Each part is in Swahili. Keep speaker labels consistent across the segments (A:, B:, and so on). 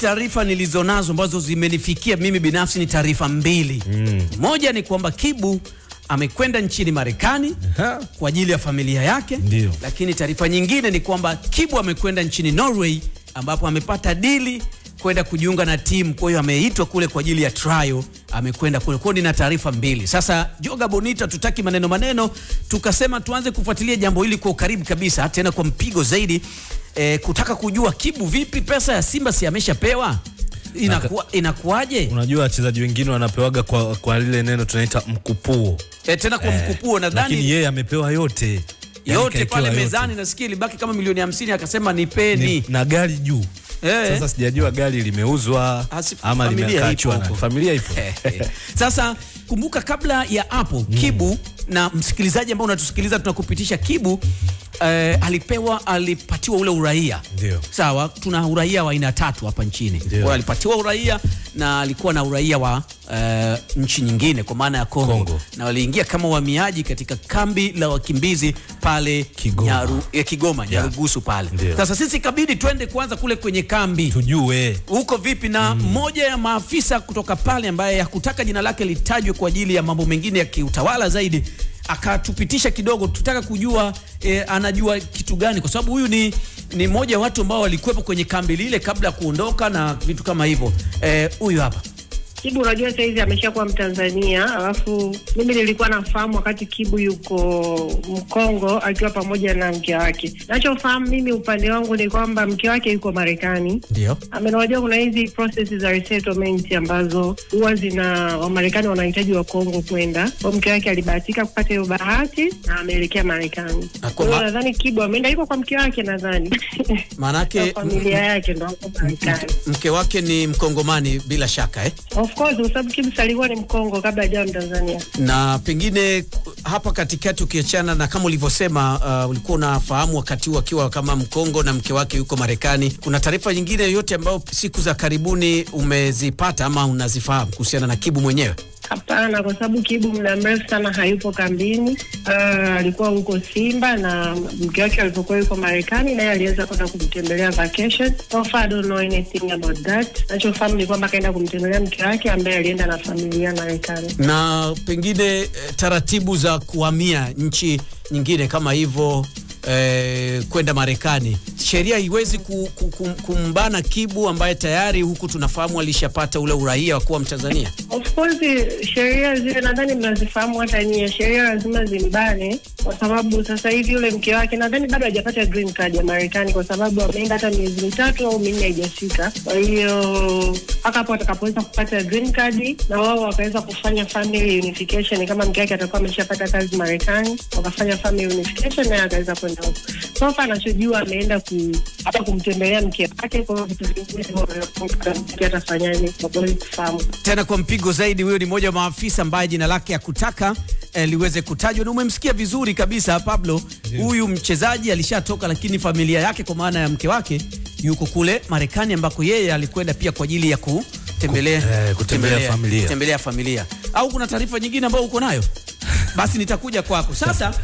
A: taarifa nilizonazo ambazo zimenifikia mimi binafsi ni taarifa mbili. Moja ni kwamba Kibu amekwenda nchini Marekani
B: Aha.
A: kwa ajili ya familia yake.
B: Ndio.
A: Lakini taarifa nyingine ni kwamba Kibu amekwenda nchini Norway ambapo amepata dili kwenda kujiunga na timu. Kwa hiyo ameitwa kule kwa ajili ya trial, amekwenda kule. Kwa hiyo nina taarifa mbili. Sasa Joga Bonita, tutaki maneno maneno, tukasema tuanze kufuatilia jambo hili kwa ukaribu kabisa, tena kwa mpigo zaidi e, kutaka kujua Kibu vipi, pesa ya Simba si ameshapewa, inakuwa inakuwaje?
B: Unajua wachezaji wengine wanapewaga kwa, kwa lile neno tunaita mkupuo
A: E, tena kwa mkupuo
B: lakini
A: nadhani
B: yeye amepewa yote Yaani
A: yote
B: kaekewa
A: pale
B: yote.
A: mezani, nasikia ilibaki kama milioni hamsini, akasema nipeni
B: Ni- na gari juu
A: Eh.
B: sasa sijajua gari limeuzwa
A: Asi-
B: ama
A: familia
B: limeachwa
A: ipo
B: na
A: huko.
B: familia ipo
A: Sasa kumbuka, kabla ya hapo Kibu na msikilizaji ambao unatusikiliza tunakupitisha, Kibu eh, alipewa alipatiwa ule uraia
B: Ndio.
A: sawa. Tuna uraia wa aina tatu hapa nchini. Kwa hiyo alipatiwa uraia na alikuwa na uraia wa eh, nchi nyingine kwa maana ya Kongo,
B: Kongo.
A: na waliingia kama wahamiaji katika kambi la wakimbizi pale
B: Kigoma.
A: Nyaru, eh, Kigoma Nyarugusu pale.
B: Ndio.
A: Sasa sisi kabidi twende kwanza kule kwenye kambi
B: tujue
A: huko vipi na mmoja ya maafisa kutoka pale ambaye hakutaka jina lake litajwe kwa ajili ya mambo mengine ya kiutawala zaidi akatupitisha kidogo, tutaka kujua eh, anajua kitu gani, kwa sababu huyu ni ni mmoja wa watu ambao walikuwepo kwenye kambi lile kabla ya kuondoka na vitu kama hivyo. Eh, Huyu hapa
C: Kibu unajua saizi ameshakuwa Mtanzania, alafu mimi nilikuwa nafahamu wakati Kibu yuko Mkongo akiwa pamoja na mke wake. Nachofahamu mimi upande wangu ni kwamba mke wake yuko Marekani.
A: ndio
C: Amenajua kuna hizi process za resettlement ambazo huwa zina Wamarekani wanahitaji wa Kongo kwenda. Kwa mke wake alibahatika kupata hiyo bahati na ameelekea Marekani.
A: Na kwa
C: Kwa hiyo
A: ma-
C: nadhani Kibu ameenda yuko kwa mke wake nadhani.
A: Maanake-
C: Na familia yake ndo wako Marekani.
A: mke wake ni Mkongomani bila shaka eh?
C: Of course kwa sababu Kibu alikuwa ni Mkongo kabla hajawa Mtanzania.
A: na pengine hapa katikati ukiachana na kama ulivyosema, uh, ulikuwa unafahamu wakati huu akiwa kama Mkongo na mke wake yuko Marekani. Kuna taarifa nyingine yoyote ambayo siku za karibuni umezipata ama unazifahamu kuhusiana na Kibu mwenyewe?
C: Hapana, kwa sababu Kibu muda mrefu sana hayupo kambini. Uh, alikuwa huko Simba na mke wake alipokuwa yuko Marekani, naye aliweza kwenda kumtembelea vacation. So far I don't know anything about that. Nachofahamu ni kwamba akaenda kumtembelea mke wake ambaye alienda na familia Marekani.
A: Na pengine eh, taratibu za kuhamia nchi nyingine kama hivyo eh, kwenda Marekani, sheria haiwezi ku, ku, kum- kumbana Kibu ambaye tayari huku tunafahamu alishapata ule uraia wa kuwa Mtanzania.
C: Of course sheria zile nadhani mnazifahamu hata nyie, sheria lazima zimbane, kwa sababu sasa hivi yule mke wake nadhani bado hajapata green card ya Marekani, kwa sababu ameenda hata miezi mitatu au minne haijafika. Kwa hiyo mpaka hapo atakapoweza kupata green card na wao wakaweza kufanya family unification, kama mke wake atakuwa ameshapata kazi Marekani, wakafanya family unification, naye akaweza kwenda huko. So far anachojua ameenda ku, hata kumtembelea mke wake, kwa hiyo vitu vingine mke atafanyaje, kwa kweli kufahamu
A: Tena kwa mpigo zaidi, huyo ni mmoja wa maafisa ambaye jina lake hakutaka eh, liweze kutajwa, na umemsikia vizuri kabisa Pablo. Huyu mchezaji alishatoka, lakini familia yake kwa maana ya mke wake yuko kule Marekani, ambako yeye alikwenda pia kwa ajili ya kutembelea
B: Ku- eh, kutembelea familia.
A: kutembelea familia. Au kuna taarifa nyingine ambayo uko nayo? Basi nitakuja kwako sasa.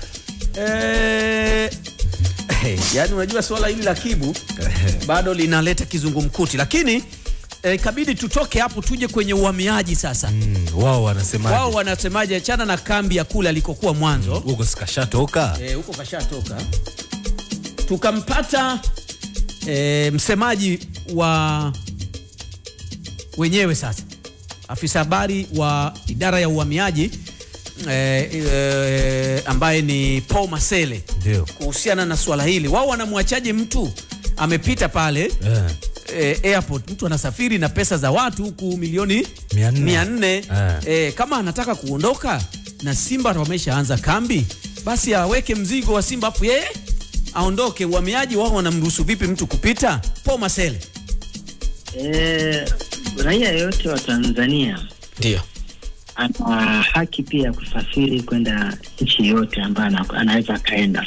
A: Eh, hey, yani unajua swala hili la Kibu bado linaleta kizungumkuti, lakini eh, kabidi tutoke hapo tuje kwenye uhamiaji sasa.
B: Mm, wao wanasemaje
A: Wao wanasemaje? Achana na kambi ya kule alikokuwa mwanzo
B: huko sikashatoka
A: eh, huko kashatoka. Tukampata eh, msemaji wa wenyewe sasa, afisa habari wa idara ya uhamiaji eh, eh, ambaye ni Paul Masele
B: ndio
A: kuhusiana na swala hili. Wao wanamwachaje mtu amepita pale
B: Eh.
A: eh, airport, mtu anasafiri na pesa za watu huku milioni
B: Mia nne.
A: mia nne
B: Eh.
A: eh, kama anataka kuondoka na Simba wameshaanza kambi, basi aweke mzigo wa Simba afu yeye aondoke. Uhamiaji wao wanamruhusu vipi mtu kupita? Paul Masele
D: Eh, raia yeyote wa Tanzania
A: ndio
D: ana haki pia ya kusafiri kwenda nchi yoyote ambayo ana- anaweza akaenda,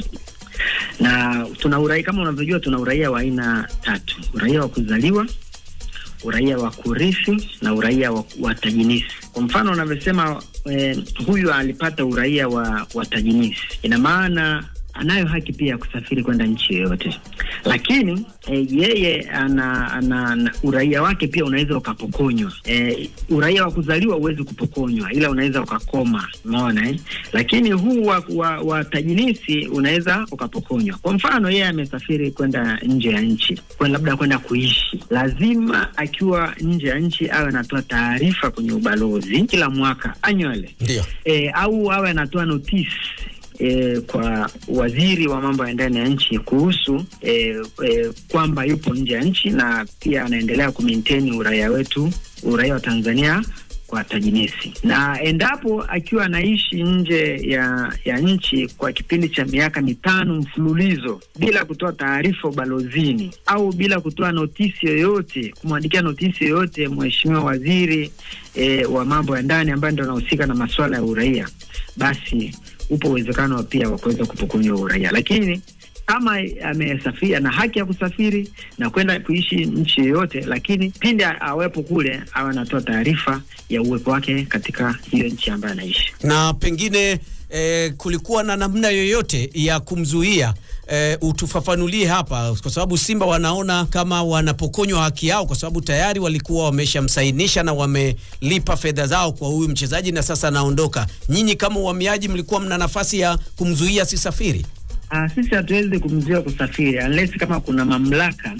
D: na tuna uraia kama unavyojua, tuna uraia wa aina tatu: uraia wa kuzaliwa, uraia wa kurithi na uraia wa, wa tajinisi. Kwa mfano unavyosema, eh, huyu alipata uraia wa, wa tajinisi, ina maana anayo haki pia ya kusafiri kwenda nchi yoyote, lakini e, yeye ana, ana, ana uraia wake pia unaweza ukapokonywa. E, uraia wa kuzaliwa huwezi kupokonywa, ila unaweza ukakoma, umeona eh? Lakini huu wa, wa, wa tajinisi unaweza ukapokonywa. Kwa mfano, yeye amesafiri kwenda nje ya nchi, kwenda labda kwenda kuishi, lazima akiwa nje ya nchi awe anatoa taarifa kwenye ubalozi kila mwaka annually,
A: Ndio.
D: e, au awe anatoa notice E, kwa waziri wa mambo ya ndani ya nchi kuhusu e, e, kwamba yupo nje ya nchi na pia anaendelea kumaintain uraia wetu, uraia wa Tanzania kwa tajinisi, na endapo akiwa anaishi nje ya ya nchi kwa kipindi cha miaka mitano mfululizo bila kutoa taarifa ubalozini au bila kutoa notisi yoyote, kumwandikia notisi yoyote mheshimiwa waziri e, wa mambo ya ndani ambaye ndo anahusika na masuala ya uraia, basi upo uwezekano pia wa kuweza kupokonywa uraia, lakini kama amesafiri ana haki ya kusafiri na kwenda kuishi nchi yoyote, lakini pindi awepo kule awe anatoa taarifa ya uwepo wake katika hiyo nchi ambayo anaishi.
A: Na pengine eh, kulikuwa na namna yoyote ya kumzuia eh, utufafanulie hapa, kwa sababu Simba wanaona kama wanapokonywa haki yao, kwa sababu tayari walikuwa wameshamsainisha na wamelipa fedha zao kwa huyu mchezaji na sasa anaondoka. Nyinyi kama uhamiaji mlikuwa mna nafasi ya kumzuia asisafiri?
D: Ah, sisi hatuwezi kumzuia kusafiri unless kama kuna mamlaka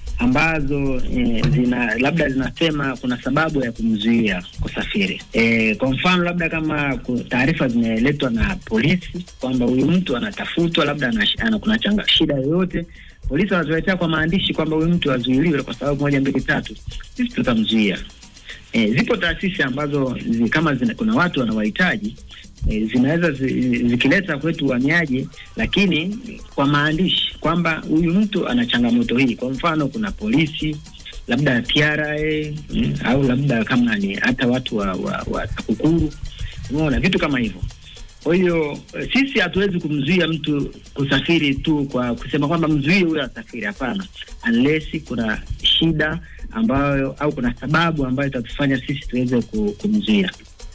D: ambazo e, zina labda zinasema kuna sababu ya kumzuia kusafiri. E, kwa mfano labda kama ku- taarifa zimeletwa na polisi kwamba huyu mtu anatafutwa, labda ana, ana, kuna changa, shida yoyote, polisi wanatuletea kwa maandishi kwamba huyu mtu azuiliwe kwa sababu moja mbili tatu, sisi tutamzuia. E, zipo taasisi ambazo zi, kama zina, kuna watu wanawahitaji e, zinaweza zi, zikileta kwetu uhamiaji, lakini kwa maandishi kwamba huyu mtu ana changamoto hii. Kwa mfano, kuna polisi labda TRA mm, au labda kama ni hata watu wa, wa, wa TAKUKURU, umeona vitu kama hivyo. Kwa hiyo eh, sisi hatuwezi kumzuia mtu kusafiri tu kwa kusema kwamba mzuie huyo asafiri. Hapana, unless kuna shida ambayo au kuna sababu ambayo itatufanya sisi tuweze ku- kumzuia.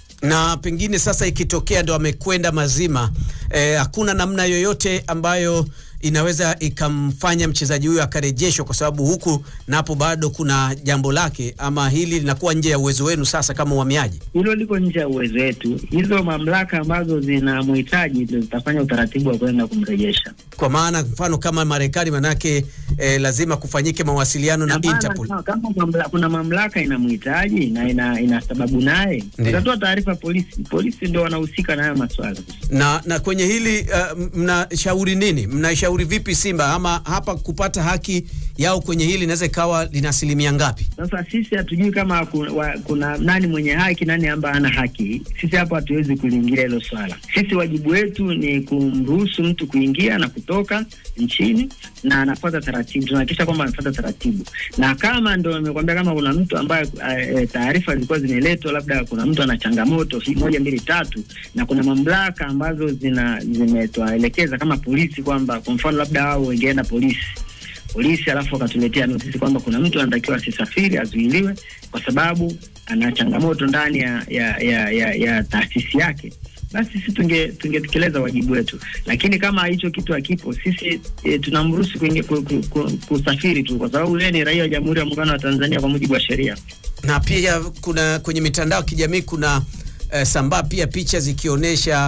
A: na pengine sasa ikitokea ndo amekwenda mazima, eh, hakuna namna yoyote ambayo inaweza ikamfanya mchezaji huyo akarejeshwa, kwa sababu huku napo bado kuna jambo lake, ama hili linakuwa nje ya uwezo wenu sasa kama uhamiaji?
D: Hilo liko nje ya uwezo wetu. Hizo mamlaka ambazo zinamhitaji ndio zitafanya utaratibu wa kwenda kumrejesha.
A: Kwa maana mfano kama Marekani, manake eh, lazima kufanyike mawasiliano na
D: Hapana,
A: Interpol.
D: kama- kama mamla, kuna mamlaka inamhitaji na ina, ina sababu naye
A: Ndiyo.
D: itatoa taarifa polisi. Polisi ndio wanahusika na hayo maswala.
A: na, na kwenye hili uh, mnashauri nini? Mnaishauri vipi Simba ama hapa kupata haki yao kwenye hili inaweza ikawa lina asilimia ngapi?
D: Sasa sisi hatujui kama kuna, wa, kuna nani mwenye haki nani ambaye hana haki. Sisi hapo hatuwezi kuliingilia hilo swala. Sisi wajibu wetu ni kumruhusu mtu kuingia na kutoka nchini na anafuata taratibu, tunahakikisha kwamba anafuata taratibu, na kama ndo nimekwambia, kama kuna mtu ambaye e, taarifa zilikuwa zimeletwa, labda kuna mtu ana changamoto hii moja mbili tatu, na kuna mamlaka ambazo zina zimetuelekeza kama polisi kwamba kwa mfano labda wao wengeenda polisi polisi alafu wakatuletea notisi kwamba kuna mtu anatakiwa asisafiri azuiliwe kwa sababu ana changamoto ndani ya ya ya, ya, ya taasisi yake, basi sisi tunge tungetekeleza wajibu wetu, lakini kama hicho kitu hakipo, sisi e, tunamruhusu kuingia ku, ku, ku, kusafiri tu, kwa sababu yeye ni raia wa Jamhuri ya Muungano wa Tanzania kwa mujibu wa sheria.
A: Na pia kuna kwenye mitandao ya kijamii kuna eh, sambaa pia picha zikionyesha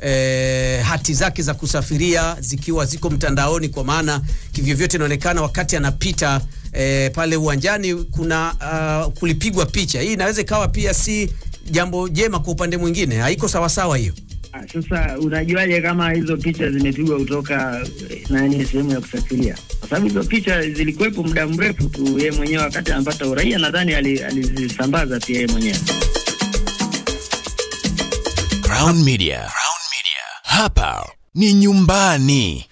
A: eh, hati zake za kusafiria zikiwa ziko mtandaoni, kwa maana kivyovyote inaonekana wakati anapita eh, pale uwanjani kuna uh, kulipigwa picha. Hii inaweza ikawa pia si jambo jema kwa upande mwingine, haiko sawasawa hiyo.
D: Ah, Sasa unajuaje kama hizo picha zimepigwa kutoka eh, nani sehemu ya kusafiria? Kwa sababu hizo picha zilikuwepo muda mrefu tu, yeye mwenyewe wakati anapata uraia nadhani ali- alizisambaza pia yeye mwenyewe.
E: Crown Media. Crown Media. Hapa ni nyumbani.